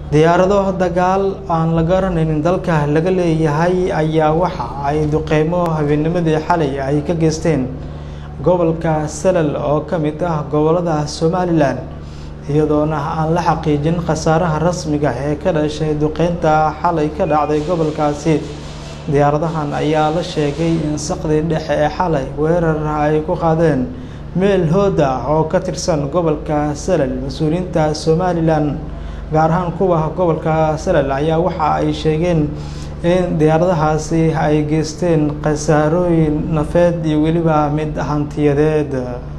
diyaarado dagaal aan la garanaynin dalka laga leeyahay ayaa waxa ay duqeymo habeennimadii xalay ay ka geysteen gobolka salal oo ka mid ah gobolada somalilan iyadoona aan la xaqiijin khasaaraha rasmiga ee ka dhashay duqeynta xalay ka dhacday gobolkaasi diyaaradahan ayaa la sheegay in saqdii dhexe ee xalay weerar ay ku qaadeen meel hood ah oo ka tirsan gobolka salal mas-uuliyiinta somalilan gaar ahaan kuwa gobolka salal ayaa waxa ay sheegeen in diyaaradahaasi ay geysteen khasaarooyin nafeed iyo weliba mid hantiyadeed